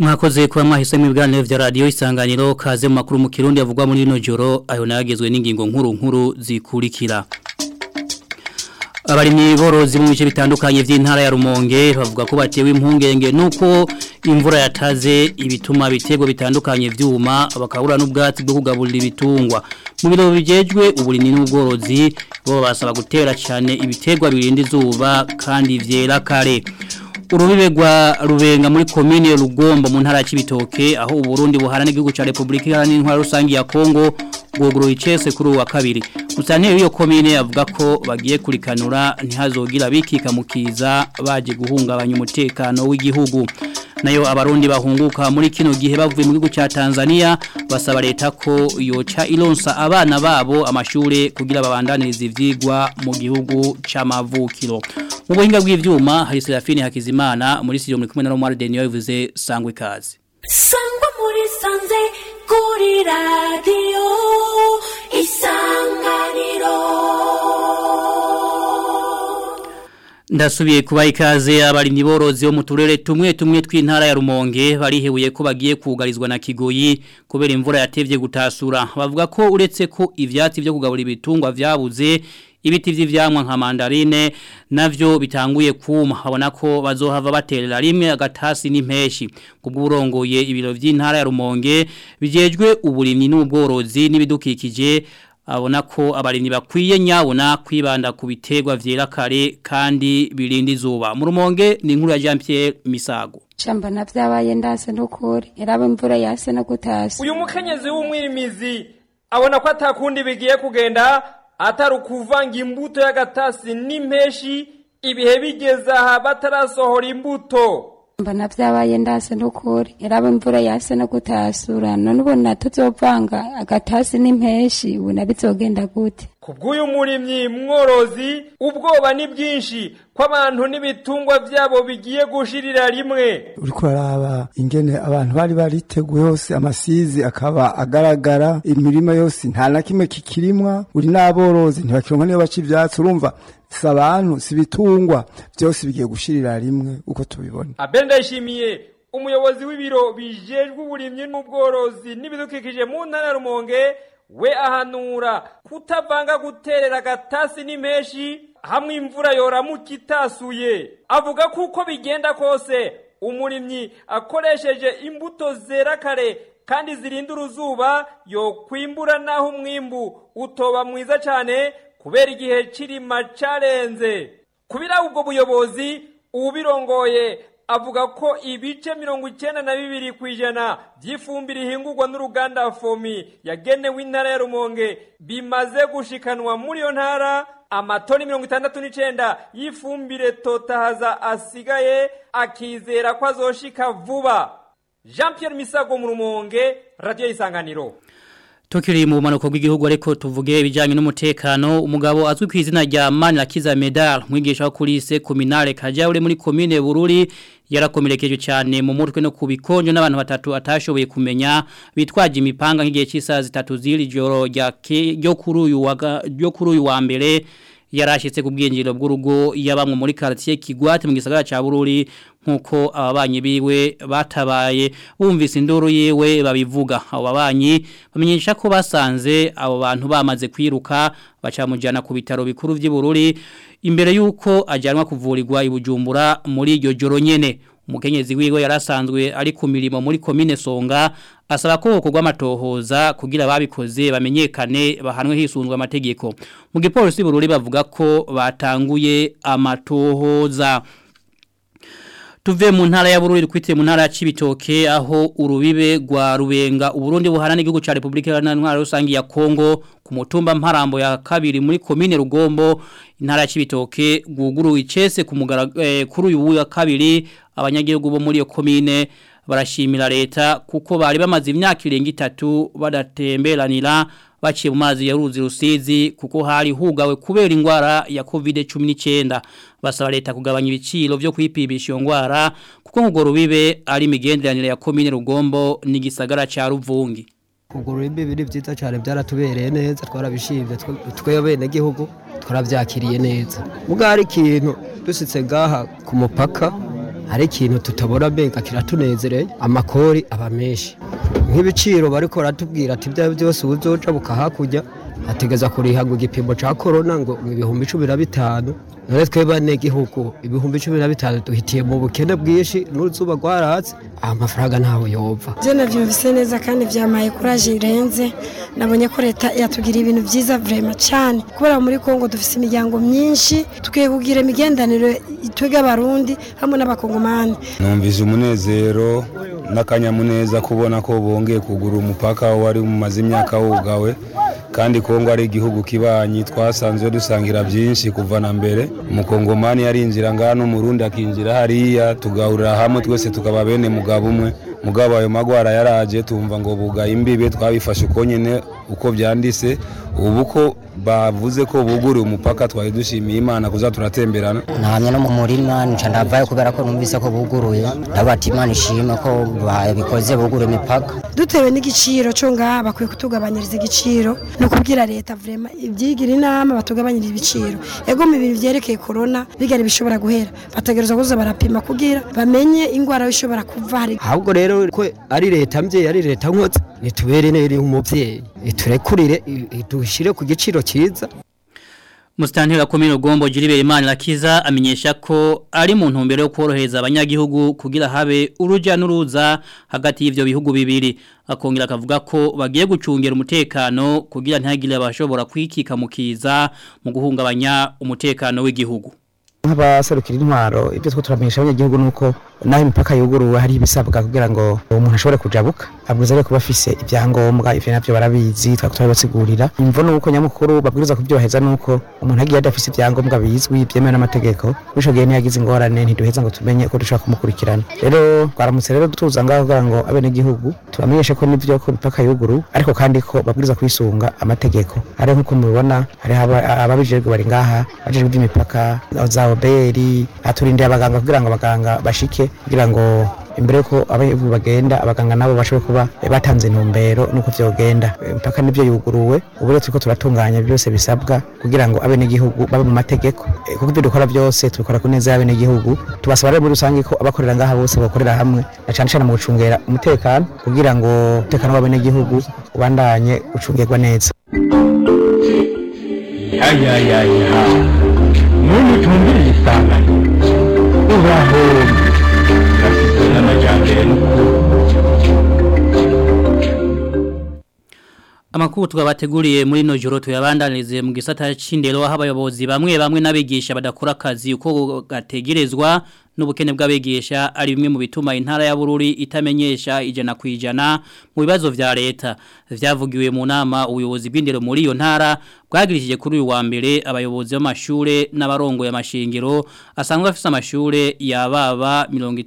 mwakoze kuba mwahisemo ibiganiro vya radio isanganiro kaze mu makuru mu kirundi avugwa muri rino joro ayo nagezwe n'ingingo nkuru nkuru zikurikira abarimyi borozi mu bice bitandukanye vy'intara ya Rumonge bavuga ko batewe impungenge nuko imvura yataze ibituma bitego bitandukanye vyuma bakabura n'ubwatsi bwo kugaburira ibitungwa mu biro bijejwe uburimyi n'ubworozi bo basaba gutera cyane ibitegwa birinda izuba kandi vyera kare urubibe rwa rubenga muri komine rugombo mu ntara y'ibitoke aho uburundi buharana igihugu cya repubulika iharanira intwara rusange ya kongo bwuguruye icese kuri uwa kabiri musanteri w'iyo komine avuga ko bagiye kurikanura ntihazogira bikika mu kiza baje guhungabanya umutekano w'igihugu nayo abarundi bahunguka muri kino gihe bavuye mu gihugu cya Tanzania basaba leta ko yoca ironsa abana babo amashure kugira babandanirize ivyigwa mu gihugu c'amavukiro mu buhinga bw'ivyuma hari Serafine Hakizimana muri studio muri kumwe na Romar Denio yavuze sangwe kazi sangwa muri sanze kuri radio isanganiro Ndasubiye kuba ikaze abarimyi borozi bo mu turere tumwe tumwe tw'intara ya Rumonge barihebuye ko bagiye kugarizwa na Kigoyi kubera imvura yatevye gutasura bavuga ko uretse ko ivyatsi byo kugabura ibitungwa vyabuze ibiti vy'ivyamwa nka mandarine navyo bitanguye kuma habona ko bazohava baterera rimwe agatasi n'impeshi kubw'urongoye ibiro vy'intara ya Rumonge bijejwe uburimyi n'ubworozi n'ibidukikije abona ko abarimyi bakwiye nyabona kwibanda ku biterwa vyera kare kandi birinda izuba mu rumonge ni inkuru ya Jean Pierre Misago shamba na vyabaye ndase n'ukuri iraba imvura yase no gutasa uyu mukenyezi w'umwirimizi abona ko atakundi bigiye kugenda atari ukuvanga imbuto y'agatasi n'impeshi ibihe bigeze aha batarasohora imbuto mbona vyabaye ndase n'ukuri iraba imvura yase no gutasura none ubona tuzovanga agatasi n'impeshi ubona bizogenda gute kubw'uyu murimyi mworozi ubwoba ni bwinshi ko abantu n'ibitungwa vyabo bigiye gushirira rimwe uriko araba ingene abantu bari bariteguye hose amasizi akaba agaragara imirima yose nta na kimwe kikirimwa uri n'aborozi ntibakironka niyo baca ivyatsi urumva si abantu si ibitungwa byose bigiye gushirira rimwe uko tubibona abel ndayishimiye umuyobozi w'ibiro bijejwe uburimyi n'ubworozi n'ibidukikije mu ntara ya rumonge we ahanura kutavanga guterera agatasi n'impeshi hamwe imvura yoramuka itasuye avuga ko uko bigenda kose umurimyi akoresheje imbuto zera kare kandi zirinda uruzuba yokwimbura naho umwimbu utoba mwiza cyane kubera igihe kirima carenze kubira ubwo buyobozi ubirongoye avuga ko ibice mirongo icyenda na bibiri ku ijana by'ifumbire ihingurwa n'uruganda fomi yagenewe intara ya rumonge bimaze gushikanwa muri iyo ntara amatoni mirongo itandatu n'icyenda y'ifumbire totahaza asigaye akizera ko azoshika vuba jean Pierre misago mu rumonge radiyo y'isanganiro Tukiri mu manuko bw'igihugu ariko tuvuge ibijyanye n'umutekano umugabo azwi ku izina rya Manirakiza Medal mwigisha wo kuri se kominale Kajaure muri komine Bururi yarakomerekeje cyane mu mutwe no kubikonjo n'abantu batatu atashoboye kumenya bitwaje imipanga nk'igihe cy'isaha zitatu ziri joro ryo kuri uyu wa ryo kuri uyu wa mbere yarashitse ku bwinjiro bw'urugo yabamwe muri quartier Kigwate mu gisagara ca Bururi nkuko ababanyi biwe batabaye bumvise induru yewe babivuga abo babanyi bamenyesha ko basanze abo bantu bamaze kwiruka bacamujana ku bitaro bikuru by'Ibururi imbere yuko ajyanwa kuvurirwa ibujumbura muri iryo joro nyene umukenyezi wiwe yarasanzwe ari ku mirimo muri komine Songa asaba ko gukorwa amatohoza kugira babikoze bamenyekane bahanwe hisunzwe amategeko mu gipolisi bururi bavuga ko batanguye amatohoza tuve mu ntara ya Bururi kwite mu ntara ya Cibitoke aho urubibe rwa rubenga uburundi buharana igihugu ca Republika Iharanira Rusangi ya Kongo ku mutumba mparambo ya kabiri muri komine Rugombo intara ya Cibitoke guguru icese ku mugara eh, kuri uyu wa kabiri abanyagihugu bo muri iyo komine barashimira leta kuko bari bamaze imyaka irenga itatu badatemberanira baciye mu mazi ya ruzi rusizi kuko hari hugawe kubera ingwara ya COVID-19 basaba leta kugabanya ibiciro byo kwipimisha iyo ngwara kuko ngo rubibe ari imigenderanire ya komine Rugombo n'igisagara ca Ruvungi kugura imbi biri byiza cyane byaratubereye neza twarabishimye twe bene gihugu twarabyakiriye neza muga hari ikintu dusitse gaha ku mupaka hari ikintu tutabona mbega kiratunezereye amakori aba menshi nk'ibiciro bariko baratubwira ati ibyo byose uzoca bukahakurya ategeza kuriha ngo igipimo ca korona ngo ibihumbi cumi na bitanu none twe bane gihugu ibihumbi cumi na bitanu duhitiye mu bukene bwinshi n'uruzuba rwaratse amafaranga ntawe yova byo nabyumvise neza kandi byamaye kuraje irenze nabonye ko leta yatugira ibintu byiza vrema cyane kubera muri kongo dufite imiryango myinshi tukwiye kugira imigendanire twebwe abarundi hamwe n'abakongomani numvise umunezero n'akanyamuneza kubona ko bongeye kugura umupaka wari umaze imyaka wugawe kandi kongo ari igihugu kibanyi twasanzwe dusangira byinshi kuva na mbere umukongomani yarinjira ngaha n'umurundi akinjira hariya tugahurira hamwe twese tukaba bene mugabo umwe mugabo ayo magwara yaraje tumva ngo bugaye imbibe twabifashe uko nyine uko byanditse ubu ko bavuze ko buguriye umupaka twari dushimiye imana kuza turatemberana ntamye no mu murima nca ndavayo kubera ko numvise ko buguruye ndabati imana ishima ko babikoze bugura imipaka dutewe n'igiciro cyo ngaha bakwiye kutugabanyiriza igiciro ni ukubwira leta vrema ibyigira inama batugabanyiriza ibiciro ego mu bintu byerekeye korona bigari bishobora guhera bategereza kuza barapima kugira bamenye indwara ishobora kuva hari ahubwo rero ko ari leta mbyeyi ari leta nkotse nitubere neri umuvyeyi iturekurire dushire ku giciro cyiza Mustantira komino gombo jiribere imana lakiza amenyesha ko ari mu ntumbero yo korohereza abanyagihugu kugira habe uruja n'uruza hagati y'ivyo bihugu bibiri akongera akavuga ko bagiye gucungera umutekano kugira ntihagire abashobora kwikika mukiza mu guhungabanya umutekano w'igihugu nk'abaserukira intwaro ibyo two turamenyesha abanyagihugu nuko naho imipaka yuguruwe hari ibisabwa kugira ngo umuntu ashobore kujabuka abwiza rero kuba afise ibyangombwa ivyo navyo barabizi twari turabibasigurira imvo nuko nyamukuru babwiriza kubyubaheza nuko umuntu agiye adafise ibyangombwa bizwi byemewe n'amategeko bisho gihe ntiyagize ingorane ntiduheza ngo tumenye ko dushobora kumukurikirana rero twaramutse rero tuza ngaho kugira ngo abenegihugu tubamenyeshe ko nivyo ko imipaka yuguruwe ariko kandi ko babwiriza kwisunga amategeko ari nk'uko mubibona hari ababijejwe bari ngaha bajejwe iby'imipaka za oberi aturindiye abaganga kugira ngo abaganga bashike kugira ngo imbere yuko abayivu bagenda abaganga nabo bashobore kuba batanze intumbero nuko vyogenda mpaka nivyo yuguruwe ubu rero turiko turatunganya byose bisabwa kugira ngo abenegihugu babe mu mategeko kuko ibyo dukora byose tubikora ku neza y'abenegihugu tubasaba rero muri rusange ko abakorera ngaha bose bakorera hamwe na cane cane mu gucungera umutekano kugira ngo umutekano w'abenegihugu ubandanye ucungirwa neza yayayaya muntu utumviriye isanganiro urahomba urafite n'amajyambere Amakuru twabateguriye muri no joro tuyabandanirize mu gisata c'indero aho abayobozi bamwe bamwe n'abigisha badakora akazi uko gategerezwa n'ubukene bw'abigisha ari bimwe mu bituma intara ya Bururi itamenyesha ijana ku ijana mu bibazo vya leta vyavugiwe mu nama ubuyobozi bw'indero muri iyo ntara bwagirishije kuri uyu wa mbere abayobozi b'amashure n'abarongo y'amashingiro asanzwe afise amashure yababa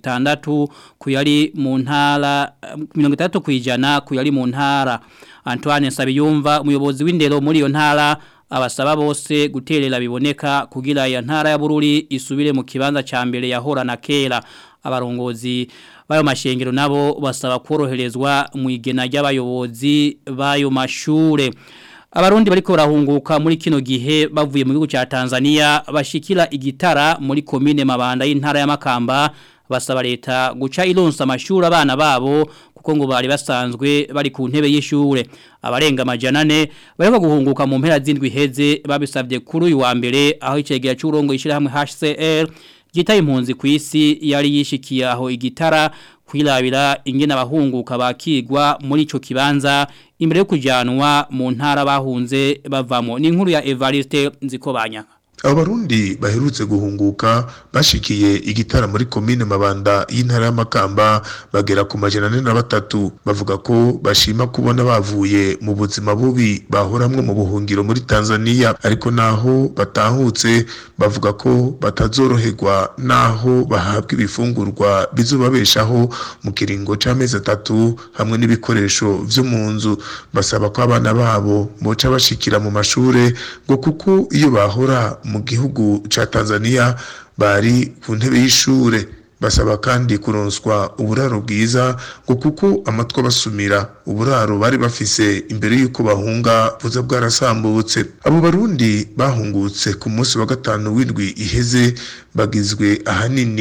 60 ku yari mu ntara 60 ku ijana ku yari mu ntara Antoine Sabiyumva umuyobozi w'indero muri iyo ntara abasaba bose guterera biboneka kugira ya ntara ya Bururi isubire mu kibanza ca mbere yahora na kera abarongozi bayo mashengero nabo basaba koroherezwa mu igena ry'abayobozi bayo mashure Abarundi bariko barahunguka muri kino gihe bavuye mu gihugu ca Tanzania bashikira igitara muri commune Mabanda y'intara ya Makamba basaba leta guca ironsa amashuri abana babo kuko ngo bari basanzwe bari ku ntebe y'ishure abarenga amajana ane bariko guhunguka mu mpera z'indwi heze babisabye kuri uyu wa mbere aho icegera cy'urongo yishira hamwe HCR gita impunzi ku isi yari yishikiye aho igitara kwirabira ingene abahunguka bakigwa muri ico kibanza imbere yo kujanwa mu ntara bahunze bavamo ni inkuru ya Evariste Nzikobanya abo barundi baherutse guhunguka bashikiye igitara muri komine mabanda y'intara y'amakamba bagera ku majana ane na batatu bavuga ko bashima kubona bavuye mu buzima bubi bahoramwe mu buhungiro muri tanzania ariko naho batahutse bavuga ko batazoroherwa naho bahabwa ibifungurwa bizobabeshaho mu kiringo c'amezi atatu hamwe n'ibikoresho vyo mu nzu basaba ko abana babo boca bashikira mu mashure ngo kuko iyo bahora mu gihugu ca Tanzania bari ku ntebe y'ishure basaba kandi kuronswa uburaro bwiza ngo kuko amatwa basumira uburaro bari bafise imbere y'uko bahunga buza bwarasambutse abo barundi bahungutse ku munsi wa gatanu w'indwi iheze bagizwe ahanini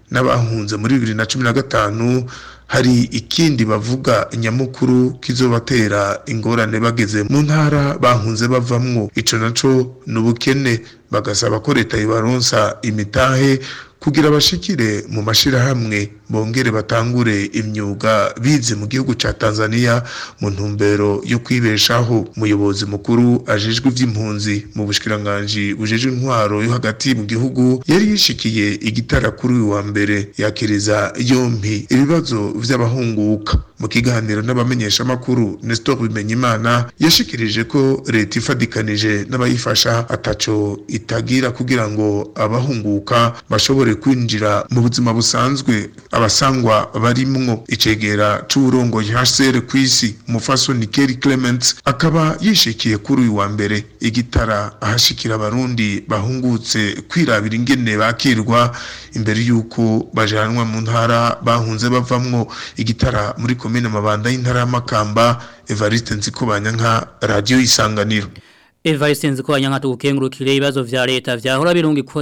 n'abahunze muri bibiri na cumi na gatanu hari ikindi bavuga nyamukuru kizobatera ingorane bageze mu ntara bahunze bavamwo ico naco ni ubukene bagasaba ko leta ibaronsa imitahe kugira bashikire mu mashirahamwe bongere batangure imyuga bize mu gihugu ca Tanzania mu ntumbero yo kwibeshaho umuyobozi mukuru ajejwe ivy'impunzi mu bushikiranganje bujejwe intwaro yo hagati mu gihugu yari yishikiye igitara kuri uyu wa mbere yakiriza yompi ibibazo vy'abahunguka mu kiganiro n'abamenyesha makuru Nestor Bimenyimana yashikirije ko leta ifadikanije n'abayifasha ataco itagira kugira ngo abahunguka bashobore kwinjira mu buzima busanzwe abasangwa barimwo icegera c'uburongo HCR kw'isi umufaso Nikeri Clement akaba yishikiye kuri uyu wa mbere igitara ahashikira abarundi bahungutse kwirabira ingene bakirwa imbere yuko bajanwa mu ntara bahunze bavamwo igitara muri komine mabanda y'intara y'amakamba Evariste Nzikubanya nka radio isanganiro Evariste nziko nka tukengurukire ibibazo vya leta vyahora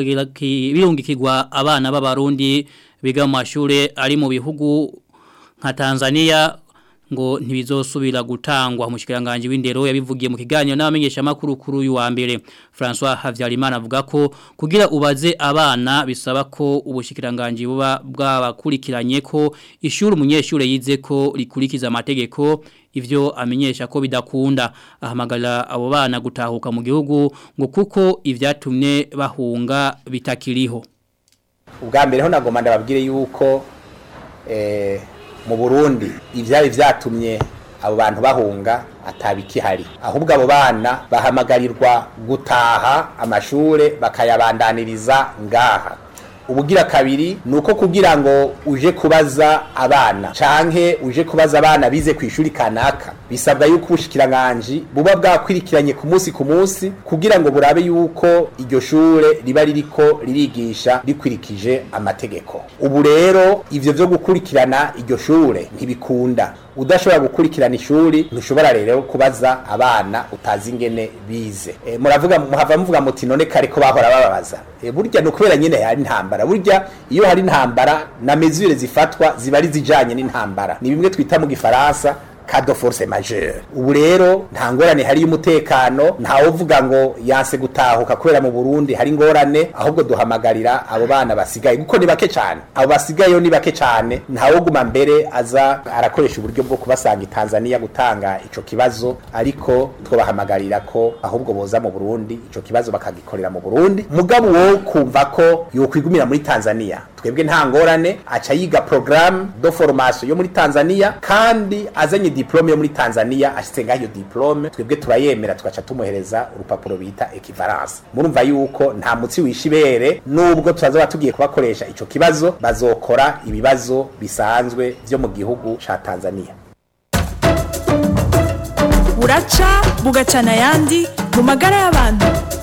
birungikirwa abana b'abarundi biga mu mashure ari mu bihugu nka Tanzania ngo ntibizosubira gutangwa umushikiranganje w'indero yabivugiye mu kiganiro n'abamenyesha makuru kuri uyu wa mbere François Havyarimana avuga ko kugira ubaze abana bisaba ko ubushikiranganje buba bwabakurikiranye ko ishuri umunyeshure yize ko rikurikiza amategeko ivyo amenyesha ko bidakunda ahamagarira abo bana gutahuka mu gihugu ngo kuko ivyatumye bahunga bitakiriho ubwa mbere ho nagomba ndababwire yuko eh mu Burundi ivyari vyatumye abo bantu bahunga atabikihari ahubwo abo bana bahamagarirwa gutaha amashure bakayabandaniriza ngaha ubugira kabiri nuko kugira ngo uje kubaza abana canke uje kubaza abana bize ku ishuri kanaka bisabwa yuko ubushikiranganje buba bwakwirikiranye ku munsi ku munsi kugira ngo burabe yuko iryo shure riba ririko ririgisha rikwirikije amategeko ubu rero ivyo vyo gukurikirana iryo shure ntibikunda udashobora gukurikirana ishuri ntushobora rero kubaza abana utazi ingene bize e, muravuga muhava muvuga muti none kare ko bahora bababaza e, burya no kubera nyene hari intambara burya iyo hari intambara na mesure zifatwa ziba ari zijanye n'intambara ni bimwe twita mu gifaransa kado force majeure ubu rero nta ngorane hari y'umutekano ntawe uvuga ngo yanse gutahuka kubera mu Burundi hari ngorane ahubwo duhamagarira abo bana basigaye kuko ni bake cyane abo basigaye ni bake cyane ntawe guma mbere aza arakoresha uburyo bwo kubasanga i Tanzania gutanga ico kibazo ariko twobahamagarira ko ahubwo boza mu Burundi ico kibazo bakagikorera mu Burundi mugabo wo kumva ko yokwigumira muri Tanzania twebwe nta ngorane aca yiga programme de formation yo muri Tanzania kandi azanye diplome yo muri Tanzania ashitse ngaho iyo diplome twebwe turayemera tugaca tumuhereza urupapuro bita equivalence murumva yuko nta mutsi wishibere nubwo turazoba tugiye kubakoresha ico kibazo bazokora ibibazo bisanzwe vyo mu gihugu ca Tanzania buraca bugacana yandi mu magara y'abantu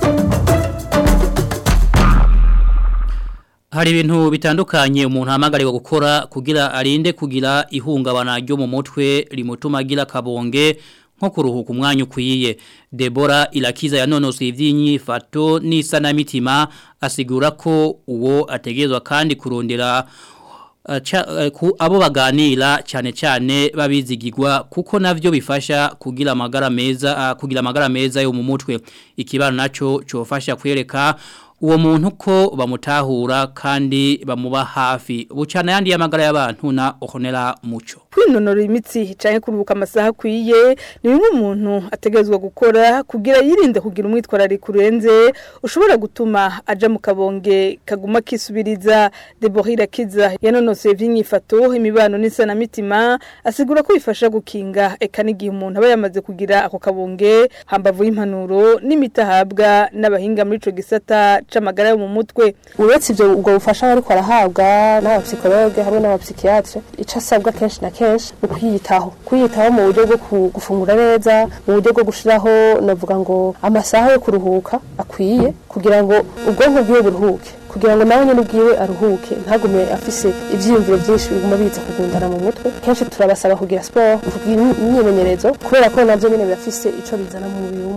Hari ibintu bitandukanye umuntu hamagarirwa gukora kugira arinde kugira ihungabana ryo mu mutwe rimutuma agira kabonge nko kuruhuka umwanya ukwiye Debora irakiza yanonosoye iby'inyifato n'isanamitima asigura ko uwo ategerezwa kandi kurondera abo baganira cyane cyane babizigirwa kuko navyo bifasha kugira amagara meza kugira amagara meza yo mu mutwe ikibano naco cofasha kwereka uwo muntu ko bamutahura kandi bamuba hafi bucana yandi y'amagara y'abantu na okonera muco kwinonora imitsi cyane kuruhuka amasaha akwiye ni bimwe umuntu ategerezwa gukora kugira yirinde kugira umwitwarariko urenze ushobora gutuma aja mu kabonge kaguma kisubiriza Deborah Kiza yanonoseye vy'inyifato imibano n'isanamitima asigura ko bifasha gukinga eka n'igihe umuntu aba yamaze kugira ako kabonge hambavu y'impanuro n'imitahabwa n'abahinga muri ico gisata c'amagara yo mu mutwe uretse ivyo ubwo bufasha bariko arahabwa n'abapsikologe hamwe n'abapsikiatre ico asabwa kenshi na kenshi ni kwiyitaho kwiyitaho mu buryo bwo gufungura neza mu buryo bwo gushiraho navuga ngo amasaha yo kuruhuka akwiye kugira ngo ubwonko bwiwe buruhuke kugira ngo nawe nyine ubwiwe aruhuke ntagume afise ivyiyumviro byinshi biguma biza kugundana mu mutwe kenshi turabasaba kugira sport kugira imyimenyerezo kubera ko navyo nyine birafise ico bizana mu mubiri w'umuntu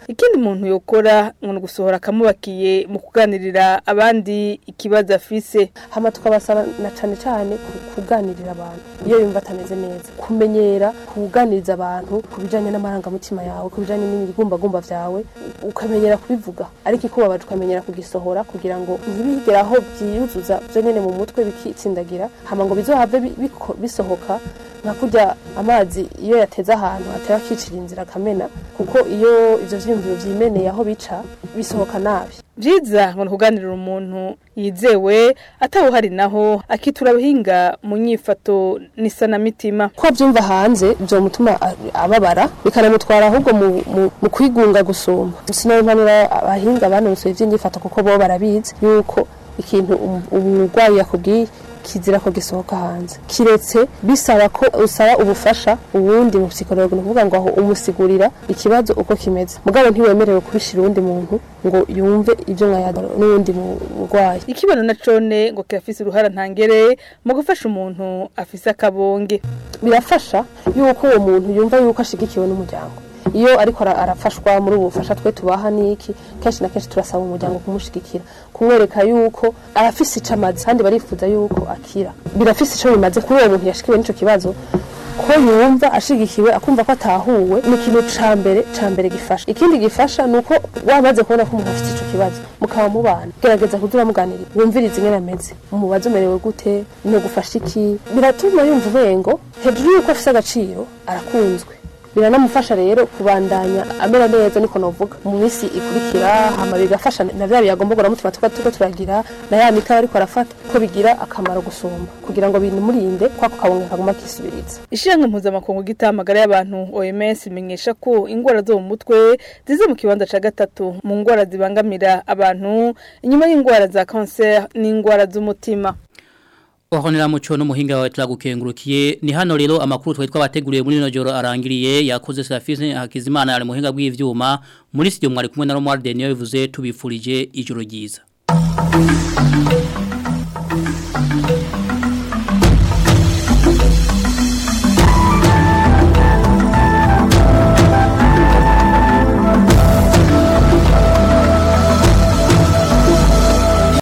ikindi umuntu yokora ngo gusohora akamubakiye mu kuganirira abandi ikibazo afise hama tukabasaba na cane cane kuganirira abantu iyo yumva atameze neza kumenyera kuganiriza abantu ku bijanye n'amarangamutima yawe ku bijanye n'ibigumbagumba vyawe ukamenyera kubivuga ariko ikubabaje ukamenyera kugisohora kugira ngo ntibigere aho byiyuzuza byo nyene mu mutwe bikitsindagira hama ngo bizohave bisohoka nka kurya amazi iyo yateze ahantu hatera akicira inzira akamena kuko iyo ivyo vyiyumviro vyimeneye aho bica bisohoka nabi byiza ngo kuganirira umuntu yizewe atawuhari naho akitura abahinga mu nyifato n'isanamitima ko abyumva hanze byomutuma ababara bikanamutwara ahubwo mu kwigunga gusumba sinabimpanura abahinga banonosoye iby'inyifato kuko bo barabizi yuko ikintu umurwayi yakubwiye kizira ko gisohoka hanze kiretse bisaba ko usaba ubufasha ubundi mu psikologi ni ukuvuga ngo aho umusigurira ikibazo uko kimeze mugabo ntiwemerewe kubishira uwundi muntu ngo yumve ibyo mwayada n'uwundi murwayi ikibano na cone ngo kirafise uruhara ntangere mu gufasha umuntu afise akabonge birafasha yuko uwo muntu yumva yuko ashigikiwe n'umuryango iyo ariko arafashwa muri ubu bufasha twe tubaha niki kenshi na kenshi turasaba umuryango kumushigikira kumwereka yuko arafise ico amaze kandi barifuza yuko akira birafise ico bimaze kuri uwo muntu yashikiwe n'ico kibazo ko yumva ashigikiwe akumva ko atahuwe ni ikintu ca mbere ca mbere gifasha ikindi gifasha ni uko wamaze kubona ko umuntu afite ico kibazo mukaba mubana gerageza kuza uramuganirira wumviriza ingene ameze umubazo umerewe gute ni gufasha iki biratuma yumva ubengo hejuru yuko afise agaciro arakunzwe biranamufasha rero kubandanya amera neza niko novuga mu minsi ikurikira hama bigafasha na bya biyagomba mutima tuba tuko turagira na ya mikawa ariko arafata ko bigira akamaro gusumba kugira ngo binumurinde kwako kabonga kaguma kisubiriza ishyirahamwe mpuzamakungu gitamagara y'abantu OMS imenyesha ko ingwara zo mu mutwe zize mu kibanza ca gatatu mu ngwara zibangamira abantu inyuma y'ingwara za cancer n'ingwara z'umutima Wahonera mucho n'umuhinga wa turagukengurukiye ni hano rero amakuru twari twabateguriye muri no joro arangiriye yakoze Serafine Hakizimana ari muhinga bw'ivyuma muri studio mwari kumwe na Romuald Deniyo bivuze tubifurije ijoro ryiza